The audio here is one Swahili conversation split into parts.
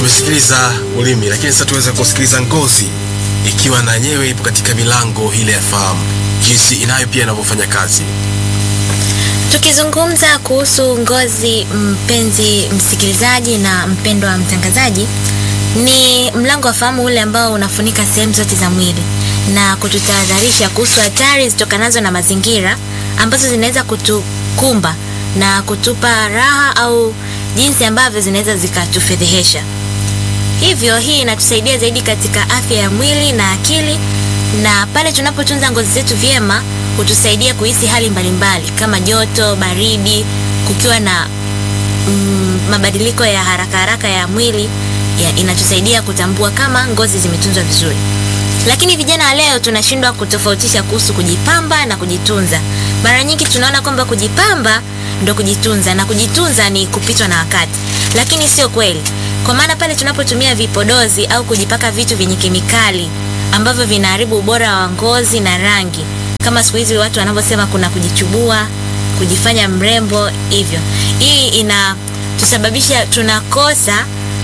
Tumesikiliza ulimi, lakini sasa tuweze kusikiliza ngozi, ikiwa na yenyewe ipo katika milango ile ya fahamu, jinsi inayo pia inavyofanya kazi. Tukizungumza kuhusu ngozi, mpenzi msikilizaji na mpendwa mtangazaji, ni mlango wa fahamu ule ambao unafunika sehemu zote za mwili na kututahadharisha kuhusu hatari zitokanazo na mazingira ambazo zinaweza kutukumba na kutupa raha au jinsi ambavyo zinaweza zikatufedhehesha. Hivyo hii inatusaidia zaidi katika afya ya mwili na akili, na pale tunapotunza ngozi zetu vyema hutusaidia kuhisi hali mbalimbali kama joto, baridi, kukiwa na mm, mabadiliko ya haraka haraka ya mwili ya, inatusaidia kutambua kama ngozi zimetunzwa vizuri. Lakini vijana wa leo tunashindwa kutofautisha kuhusu kujipamba na kujitunza. Mara nyingi tunaona kwamba kujipamba ndo kujitunza na kujitunza ni kupitwa na wakati, lakini sio kweli, kwa maana pale tunapotumia vipodozi au kujipaka vitu vyenye kemikali ambavyo vinaharibu ubora wa ngozi na rangi, kama siku hizi watu wanavyosema kuna kujichubua, kujifanya mrembo hivyo, hii inatusababisha tunakosa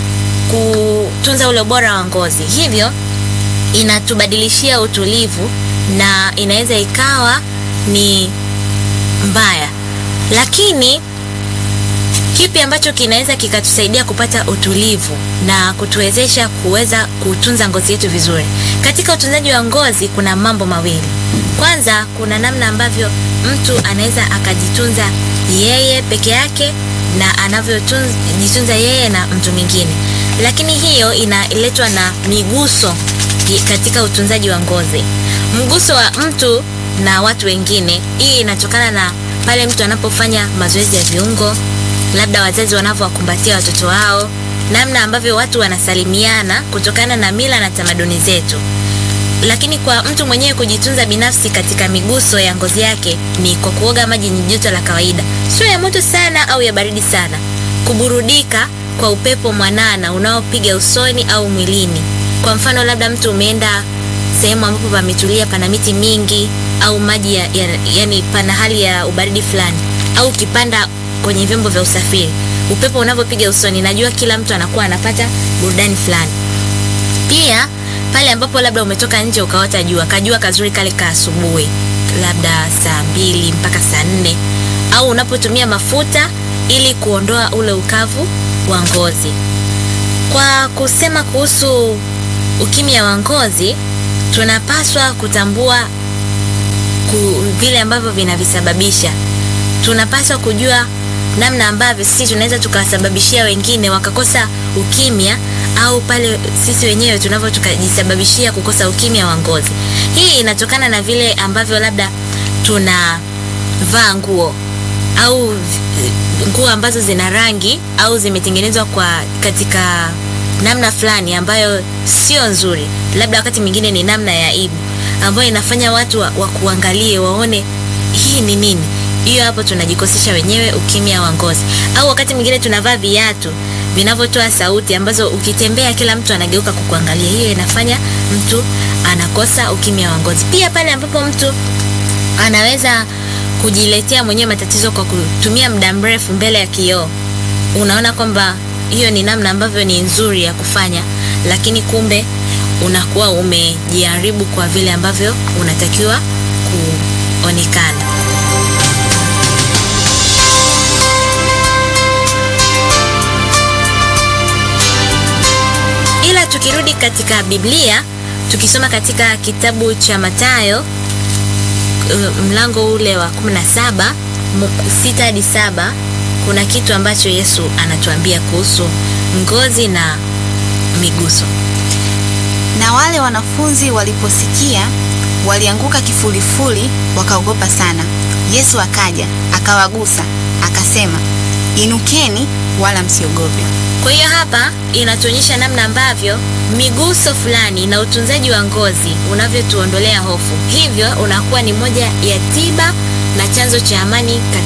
kutunza ule ubora wa ngozi, hivyo inatubadilishia utulivu na inaweza ikawa ni mbaya. Lakini kipi ambacho kinaweza kikatusaidia kupata utulivu na kutuwezesha kuweza kutunza ngozi yetu vizuri? Katika utunzaji wa ngozi kuna mambo mawili. Kwanza, kuna namna ambavyo mtu anaweza akajitunza yeye peke yake na anavyojitunza yeye na mtu mwingine, lakini hiyo inaletwa na miguso katika utunzaji wa ngozi. Mguso wa mtu na watu wengine, hii inatokana na pale mtu anapofanya mazoezi ya viungo, labda wazazi wanavyowakumbatia watoto wao, namna ambavyo watu wanasalimiana kutokana na mila na tamaduni zetu. Lakini kwa mtu mwenyewe kujitunza binafsi katika miguso ya ngozi yake ni kwa kuoga maji yenye joto la kawaida, sio ya moto sana au ya baridi sana, kuburudika kwa upepo mwanana unaopiga usoni au mwilini. Kwa mfano, labda mtu umeenda sehemu ambapo pametulia, pana miti mingi au maji ya, ya, yani pana hali ya ubaridi fulani, au ukipanda kwenye vyombo vya usafiri, upepo unavyopiga usoni, najua kila mtu anakuwa anapata burudani fulani. Pia pale ambapo labda umetoka nje ukaota jua, kajua kazuri kale ka asubuhi, labda saa mbili mpaka saa nne, au unapotumia mafuta ili kuondoa ule ukavu wa ngozi. Kwa kusema kuhusu ukimya wa ngozi, tunapaswa kutambua ku, vile ambavyo vinavisababisha. Tunapaswa kujua namna ambavyo sisi tunaweza tukawasababishia wengine wakakosa ukimya au pale sisi wenyewe tunavyo tukajisababishia kukosa ukimya wa ngozi. Hii inatokana na vile ambavyo labda tunavaa nguo au nguo ambazo zina rangi au zimetengenezwa kwa katika namna fulani ambayo sio nzuri, labda wakati mwingine ni namna ya aibu ambayo inafanya watu wa, wa kuangalie waone hii ni nini. Hiyo hapo tunajikosesha wenyewe ukimya wa ngozi. Au wakati mwingine tunavaa viatu vinavyotoa sauti ambazo ukitembea kila mtu anageuka kukuangalia. Hiyo inafanya mtu anakosa ukimya wa ngozi. Pia pale ambapo mtu anaweza kujiletea mwenyewe matatizo kwa kutumia muda mrefu mbele ya kioo, unaona kwamba hiyo ni namna ambavyo ni nzuri ya kufanya, lakini kumbe unakuwa umejiharibu kwa vile ambavyo unatakiwa kuonekana. Ila tukirudi katika Biblia, tukisoma katika kitabu cha Mathayo mlango ule wa 17 sita hadi saba kuna kitu ambacho Yesu anatuambia kuhusu ngozi na miguso. Na wale wanafunzi waliposikia walianguka kifulifuli, wakaogopa sana. Yesu akaja akawagusa, akasema, inukeni, wala msiogope. Kwa hiyo hapa inatuonyesha namna ambavyo miguso fulani na utunzaji wa ngozi unavyotuondolea hofu, hivyo unakuwa ni moja ya tiba na chanzo cha amani.